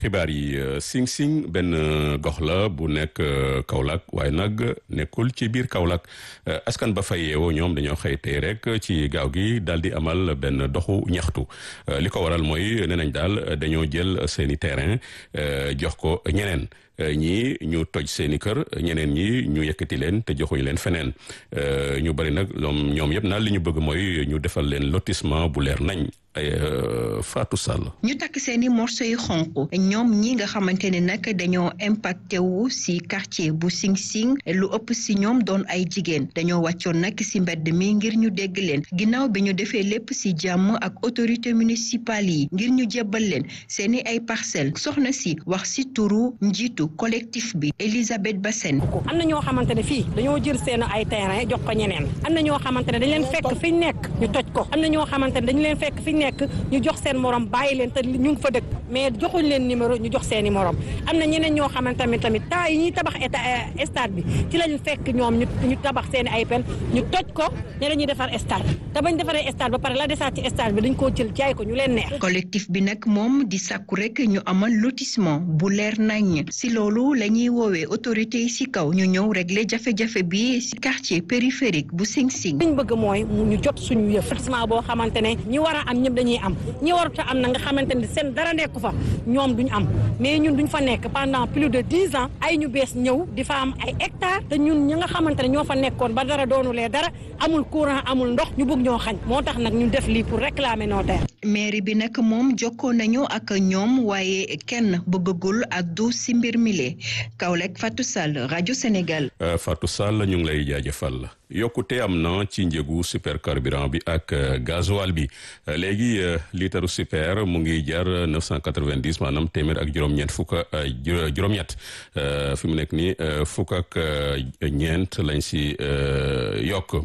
xibaar yi Sing Sing benn gox la bu nekk Kaolack waaye nag nekkul ci biir Kaolack askan ba fa yeewoo ñoom dañoo xëy tey rek ci gaaw gi daal di amal benn doxu ñaxtu li ko waral mooy nee nañ daal dañoo jël seeni terrain jox ko ñeneen ñii ñu toj seeni kër ñeneen ñi ñu yëkkati leen te joxuñu leen feneen ñu bari nag ñoom ñoom yëpp naan li ñu bëgg mooy ñu defal leen lotissement bu leer nañ ay Fatou Sall. ñu takk seeni morceau yu xonq ñoom ñi nga xamante ne nag dañoo impacté wu si quartier bu Sing Sing lu ëpp si ñoom doon ay jigéen dañoo wàccoon nag si mbedd mi ngir ñu dégg leen ginnaaw bi ñu defee lépp si jàmm ak autorité municipale yi ngir ñu jébbal leen seeni ay parcelles soxna si wax si turu njiitu collectif bi Elisabeth Bassène. am na ñoo xamante ne fii dañoo jël seen ay terrain jox ko ñeneen am na ñoo xamante ne dañ leen fekk fi ñu nekk ñu toj ko am na ñoo xamante ne dañu leen fekk fi nekk ñu jox seen morom bàyyi leen te ñu ngi fa dëkk mais joxuñ leen numéro ñu jox seeni morom am na ñeneen ñoo xamante tamit tamit temps yi ñuy tabax état stade bi ci lañu fekk ñoom ñu ñu tabax seeni ay pen ñu toj ko ne dañuy defar stade te bañ defaree stade ba pare la desaat ci stade bi dañ koo jël jaay ko ñu leen neex. collectif bi nag moom di sàkku rek ñu amal lotissement bu leer nañ si loolu la ñuy woowee autorité yi si kaw ñu ñëw régler jafe-jafe bi si quartier périphérique bu Sing Sing. liñ bëgg mooy ñu jot suñu yëf lotissement boo xamante ne ñi war a am ñëpp dañuy am ñi warut a am na nga xamante ne seen dara nekku fa ñoom duñ am mais ñun duñ fa nekk pendant plus de dix ans ay ñu bees ñëw di fa am ay hectares te ñun ñi nga xamante ne ñoo fa nekkoon ba dara doonulee dara amul courant amul ndox ñu bëgg ñoo xañ moo tax nag ñu def lii pour réclamer nos terres. mairie bi nag moom jokkoo nañu ak ñoom waaye kenn bëggagul addu si mbir mi lee Kaolack Fatou Sall rajo Sénégal. Fatou Sall ñu ngi lay jaajëfal. yokkute am na ci njëgu super carburant bi ak gasoil bi léegi litre super mu ngi jar 990 maanaam téeméer ak juróom-ñeent fukk juróom-ñett fi mu nekk nii fukk ak ñeent lañ si yokk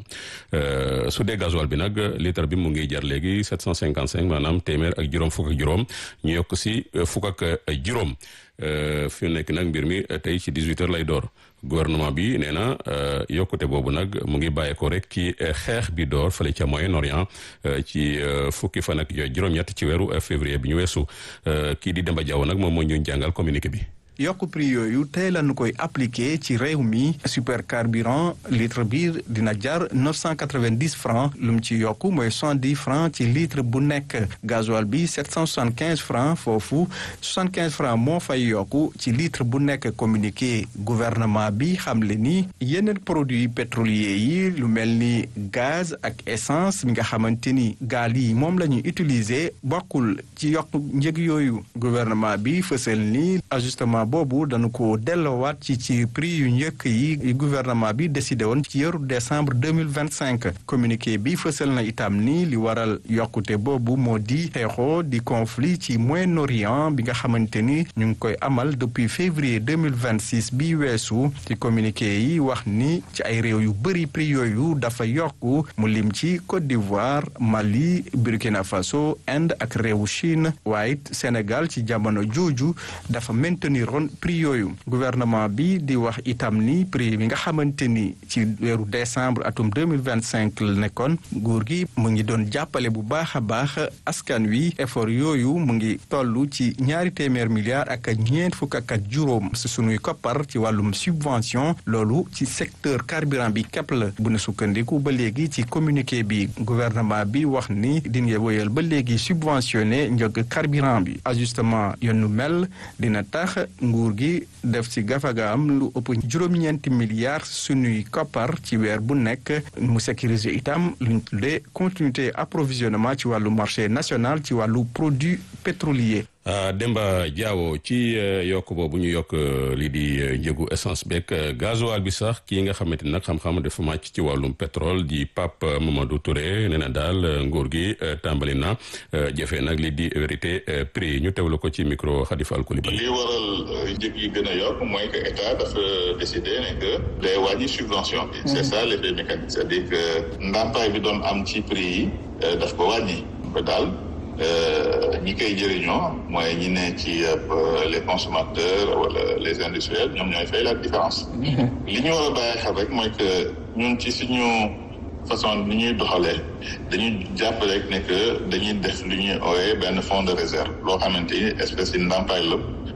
su dee gasoil bi nag litre bi mu ngi jar léegi 755 maanaam téeméer ak juróom fukk ak juróom ñu yokk si fukk ak juróom fi mu nekk nag mbir mi tey ci 18 heures lay door. gouvernement bi nee na yokkute boobu nag mu ngi bàyyeekoo rek ci xeex bi door fële ca Moyen-Orient ci fukki fan ak juróom-ñett ci weeru février bi ñu weesu kii di Demba Diaw nag moom moo ñu jàngal communiqué bi. yokk prix yooyu tey lañu koy appliqué ci réew mi super carburant litre bi dina jar 990 francs lu mu ci yokk mooy 70 francs ci litre bu nekk gasoil bi 775 francs foofu 75 francs moo fay yokku ci litre bu nekk communiqué gouvernement bi xamle ni yeneen produits pétroliers yi lu mel ni gaz ak essence mi nga xamante ni gaal yi moom la ñuy utiliser bokkul ci yokk njëg yooyu gouvernement bi fësal ni ajustement boobu dañu ko delloowaat ci ci prix yu njëkk yi gouvernement bi décidé woon ci yeeru décembre deux mille vingt cinq communiqué bi fësal na itam ni li waral yokkute boobu moo di xeexoo di conflit ci Moyen-Orient bi nga xamante ni ñu ngi koy amal depuis février deux mille vingt six bi weesu ci communiqué yi wax ni ci ay réew yu bëri prix yooyu dafa yokku mu lim ci Côte d'Ivoire Mali Burkina Faso Inde ak réewu Chine waaye Sénégal ci jamono jooju dafa maintenir prix yooyu gouvernement bi di wax itam ni prix bi nga xamante ni ci weeru décembre atum deux mille vingt cinq la nekkoon nguur gi mu ngi doon jàppale bu baax a baax askan wi effort yooyu mu ngi toll ci ñaari téeméer milliards ak ñeent fukk ak juróom si sunuy koppar ci wàllum subvention loolu ci secteur carburant bi képp la bu ne sukkandiku ba léegi ci communiqué bi gouvernement bi wax ni dina woyal ba léegi subventionné njëg carburant bi ajustement yoonu mel dina tax. nguur gi def ci gafaga am lu ëpp juróom-ñeenti milliards sunuy koppar ci weer bu nekk mu sécuriser itam luñ tuddee continuité approvisionnement ci wàllu marché national ci wàllu produit pétrolier Demba Diawo ci yokk boobu ñu yokk lii di njëgu essence beeg gasoil bi sax kii nga xamante ni nag xam-xam dafa màcc ci wàllum pétrole di Pape Mamadou Touré nee na daal nguur gi tàmbali na jëfee nag lii di vérité prix ñu teewlu ko ci micro Khadifal Koulibaly. li waral njëg yi gën a yokk mooy que état dafa décidé ne que day wàññi subvention bi. c'est ça l'effet mécanique c'est-à-dire que ndàmpaay bi doon am ci prix yi daf ko wàññi ba daal. ñi koy jëriñoo mooy ñi ne ci les consommateurs wala les industriels ñoom ñooy fay la différence li ñu war a bàyyi xel rek mooy que ñun ci suñu façon ni ñuy doxalee dañuy jàpp rek ne que dañuy def lu ñuy ooyee benn fonds de réserve loo xamante ni espèce yi ndàmpaay la